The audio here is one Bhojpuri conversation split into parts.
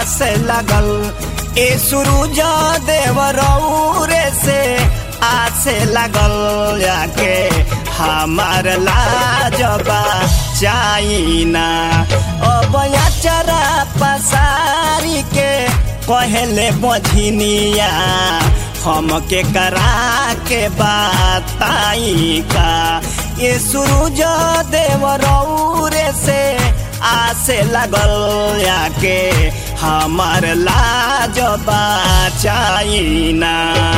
आस लगल ए सूरज देव रौरे से आस लगल जाके हमार लाजबा चाइना अब चरा पसारी के कहले बझिनिया हमके करा के बताई का ये सूरज देव रौरे से आसे लगल याके हमार लाज चाइना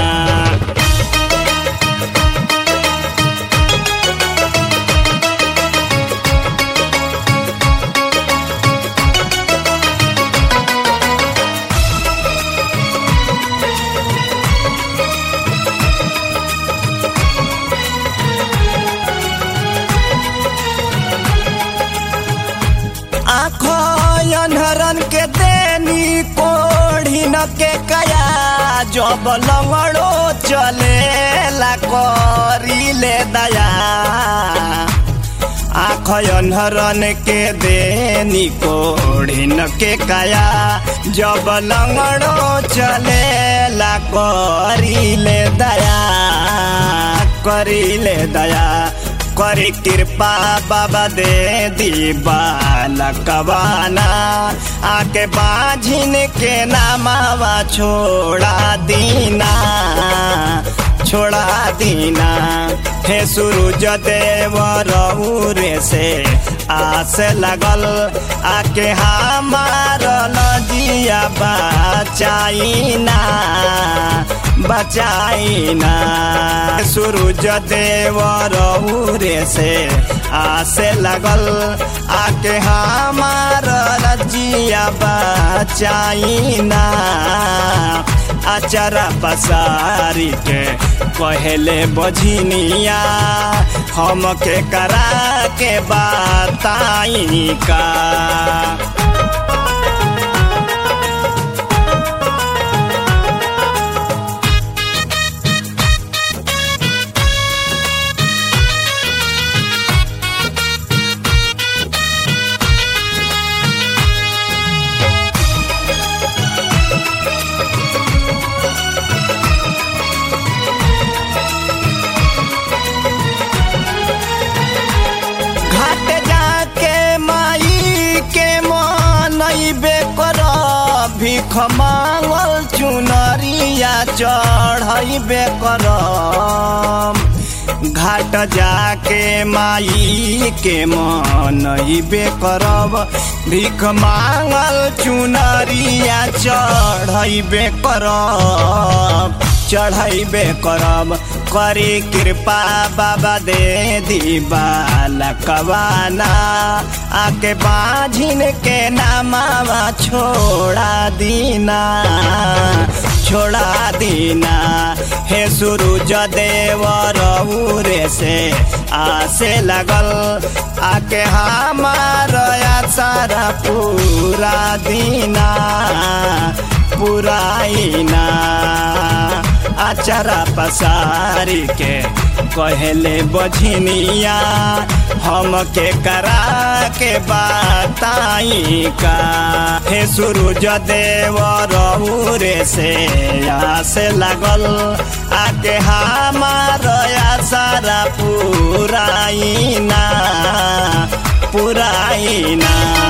आँखों अनहरन के देनी कोढ़ी न के कया जब लंगड़ो चले ला करीले दया आँख अनहरन के देनी कोढ़ी न के कया जब लंगड़ो चले ला करीले दया करीले दया करी कृपा बाबा दे दी बालकवाना आके बाझिन के नामावा छोड़ा दीना छोड़ा दीना हे सूरज देव रौरे से आस लगल आके हमार नजिया बचाइना बचाइना सूरज देव रौरे से आसे लगल आके हमार रजिया बचाइना अचरा पसारी के कहले बझिनिया हमके करा के बताई का घाट जाके माई के मनैबे कर भीख मांगल चुनरिया चढ़ैबे कर घाट जाके माई के मनैबे करब भीख मांगल चुनरिया चढ़ैबे करब चढ़ैबे करब करी कृपा बाबा दे दी बालकवाना आके बाझिन के नामावा छोड़ा दीना छोड़ा दीना हे सूरज देव रौरे से आसे लगल आके हमार सारा पूरा दीना पुराइना अचरा पसारी के कहले बझिनिया हमके करा के बताई का हे सूरज देव रौरे से आसे लगल आके हमार सारा पुराइना पुराइना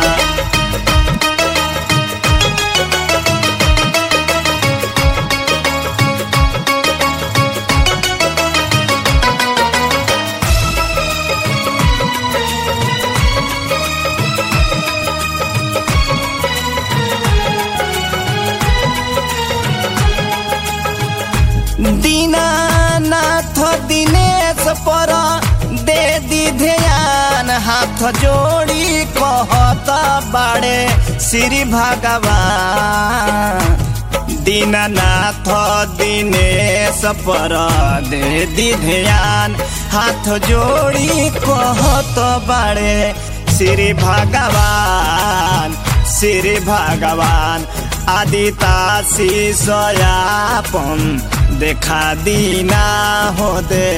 दीनानाथ दिनेश पर दे दी ध्यान हाथ जोड़ी कहत बाड़े श्री भगवान दीनानाथ दिनेश पर दे दी ध्यान हाथ जोड़ी कहत बाड़े श्री भगवान श्री भगवान आदिता शिषयापन देखा दीना हो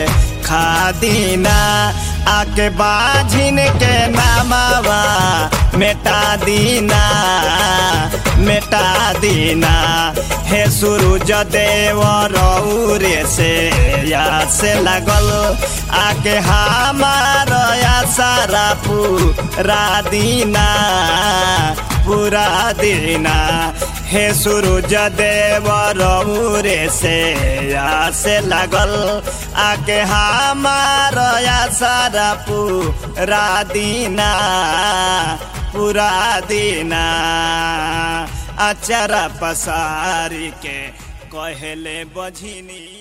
देखा दीना आके बाझिन के नामावा मेटा दीना मेटा दीना हे सूरज देव रौरे से या से लगल आके हमार सारा पूरा दीना पूरा दीना हे सूरज देव रौरे से या से लगल आके हमार सारा पूरा दीना पूरा दीना अचरा पसारी के कहले बझिनी